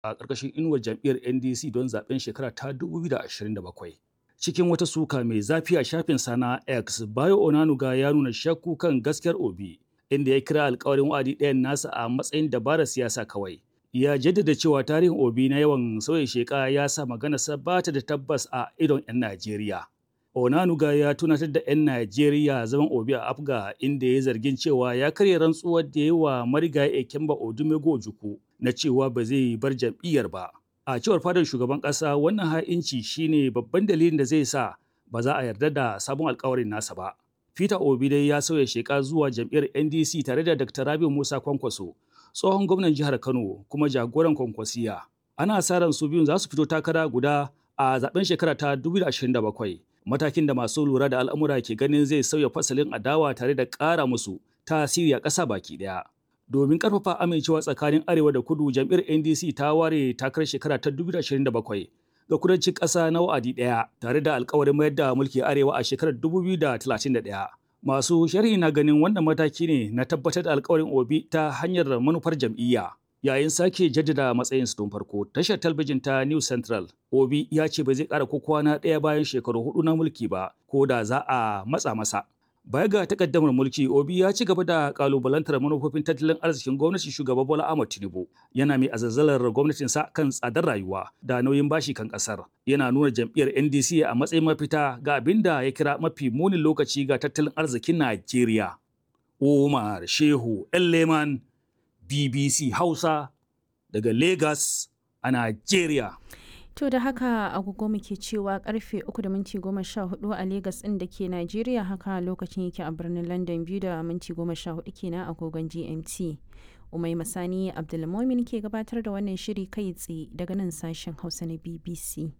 a ƙarƙashin inuwar jam'iyyar NDC don zaben shekara ta 2027. Cikin wata suka mai zafi a shafin sana X, Bayo Onanuga ya nuna shakku kan gaskiyar Obi, inda ya kira alkawarin wa'adi ɗayan nasa a matsayin dabarar siyasa kawai. Ya jaddada cewa tarihin Obi na yawan sauya sheka ya sa maganarsa ba ta da tabbas a idon 'yan Najeriya. Onanuga ya tunatar da 'yan Najeriya zaman Obi a Afga inda ya zargin cewa ya karya rantsuwar da ya wa marigayi Ekemba Odumego Ojukwu na cewa ba zai bar jam'iyyar ba. A cewar fadar shugaban ƙasa wannan ha'inci shine babban dalilin da zai sa ba za a yarda da sabon alkawarin nasa ba. Peter Obi dai ya sauya sheka zuwa jam'iyyar NDC tare da Dr. Rabiu Musa Kwankwaso, tsohon gwamnan jihar Kano kuma jagoran Kwankwasiya. Ana sa ran su biyun za su fito takara guda a zaben shekara ta 2027. Matakin da masu lura da al'amura ke ganin zai sauya fasalin adawa tare da ƙara musu tasiri a ƙasa baki ɗaya. domin karfafa amincewa tsakanin arewa da kudu jam'iyyar ndc ta ware takarar shekara ta 2027 ga kudancin ƙasa na wa'adi ɗaya tare da alkawarin mayar da mulki arewa a shekarar 2031 masu sharhi na ganin wannan mataki ne na tabbatar da alkawarin obi ta hanyar manufar jam'iyya yayin sake jaddada matsayin su tun farko tashar talbijin ta new central obi ya ce ba zai ƙara ko kwana ɗaya bayan shekaru hudu na mulki ba ko da za a matsa masa Baya ga takaddamar mulki, Obi ya ci gaba da kalubalantar manufofin tattalin arzikin gwamnatin shugaba Bola Ahmed Tinubu. Yana mai azazzalar gwamnatinsa kan tsadar rayuwa da nauyin bashi kan kasar. Yana nuna jam'iyyar NDC a matsayin mafita ga abin da ya kira mafi munin lokaci ga tattalin arzikin Najeriya. Umar Shehu Leman BBC Hausa daga Lagos a Najeriya. To da haka agogo muke cewa karfe 3 da minti 14 a Legas ɗin da ke Najeriya haka lokacin yake a birnin London biyu da minti 14 kenan agogon GMT. Umai Masani Abdulmomin ke gabatar da wannan shiri kai tsaye daga nan sashen Hausa na BBC.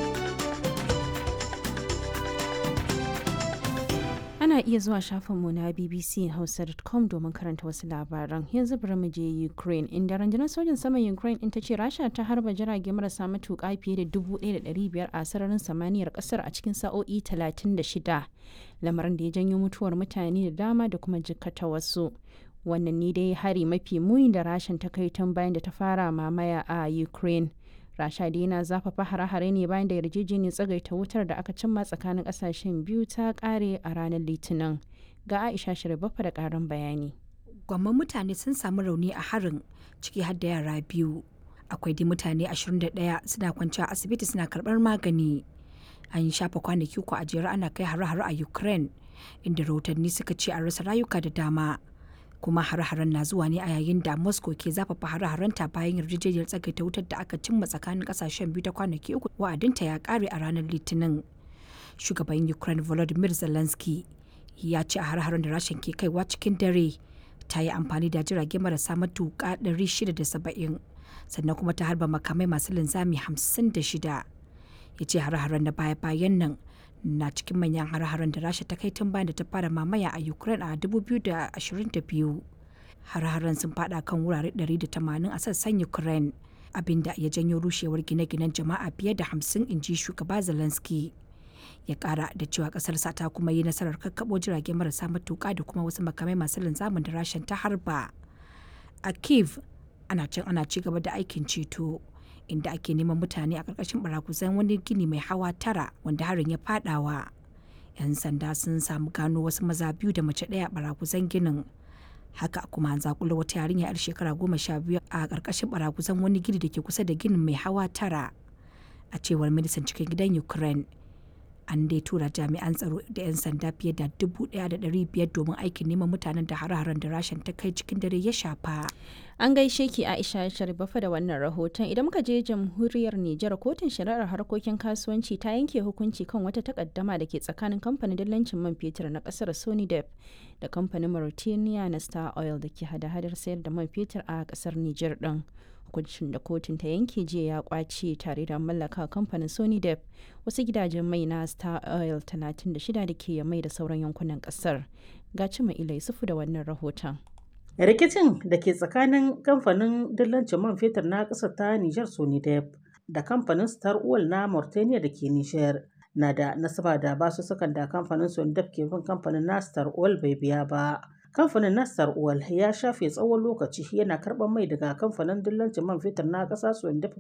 Ana iya zuwa shafinmu na bbchausa.com domin karanta wasu labaran. Yanzu bari mu je Ukraine, inda rundunar sojin saman Ukraine in ta ce Rasha ta harba jirage marasa matuƙa fiye da 1,500 a sararin samaniyar ƙasar a cikin sa'o'i 36, lamarin da ya janyo mutuwar mutane da dama da kuma jikkata wasu. Wannan ne dai hari mafi muni da Rashan ta kai tun bayan da ta fara mamaya a Ukraine. rasha dai yana zafafa hare-hare ne bayan da yarjejeniyar tsagaita wutar da aka cimma tsakanin kasashen biyu ta kare a ranar litinin ga aisha shirbafa da karin bayani gwamman mutane sun samu rauni a harin ciki har da yara biyu akwai dai mutane 21 suna kwanciya asibiti suna karbar magani an yi shafa kwanaki uku a jere ana kai hare-hare a ukraine inda rahotanni suka ce an rasa rayuka da dama kuma hare-haren na zuwa ne a yayin da moscow ke zafafa hare-harenta bayan yarjejeniyar tsagaita wutar da aka cimma tsakanin kasashen biyu ta kwanaki uku wa'adinta ya kare a ranar litinin shugaban ukraine volodymyr zelensky ya ce a hare-haren da rashin ke kaiwa cikin dare ta yi amfani da jirage marasa matuƙa 670 sannan kuma ta harba makamai masu linzami 56 ya ce hare-haren na baya-bayan nan na cikin manyan hare-haren da rasha ta kai tun bayan da ta fara mamaya a ukraine a 2022 hare-haren sun fada kan wurare 180 a sassan ukraine abinda ya janyo rushewar gine-ginen jama'a fiye da 50 inji shugaba zelensky ya kara da cewa kasarsa ta kuma yi nasarar kakkabo jirage marasa matuka da kuma wasu makamai masu linzamin da rashin ta harba a kiev ana can ana ci gaba da aikin ceto inda ake neman mutane a ƙarƙashin barakuzan wani gini mai hawa tara wanda harin ya fadawa. 'Yan sanda sun samu gano wasu maza biyu da mace ɗaya a barakuzan ginin. Haka kuma an zakula wata yarinya 'yar shekara goma sha biyu a ƙarƙashin barakuzan wani gini da ke kusa da ginin mai hawa tara. A cewar ministan cikin gidan Ukraine, an dai tura jami'an tsaro da 'yan sanda fiye da dubu ɗaya da ɗari biyar domin aikin neman mutanen da hare-haren da rashin ta kai cikin dare ya shafa. An gaishe ki Aisha Sharifafa da wannan rahoton idan muka je jamhuriyar Nijar kotun shari'ar harkokin kasuwanci ta yanke hukunci kan wata takaddama da ke tsakanin kamfanin dillancin man fetur na kasar Sonidep da kamfanin Mauritania na Star Oil da ke hada-hadar sayar da man fetur a kasar Nijar din. hukuncin da kotun ta yanke jiya ya kwace tare da mallaka kamfanin Sony Dep wasu gidajen mai na Star Oil 36 da ke mai da sauran yankunan kasar. Ga cima ila Yusufu da wannan rahoton. rikicin da ke tsakanin kamfanin dillancin man fetur na ƙasar ta Nijar Sonidep da kamfanin Star Oil na Mauritania da ke Nijar na da nasaba da basussukan da kamfanin Sonidep ke bin kamfanin na Star Oil bai biya ba Kamfanin na Star Oil ya shafe tsawon lokaci yana karɓar mai daga kamfanin dillancin man fetur na ƙasa Suwandef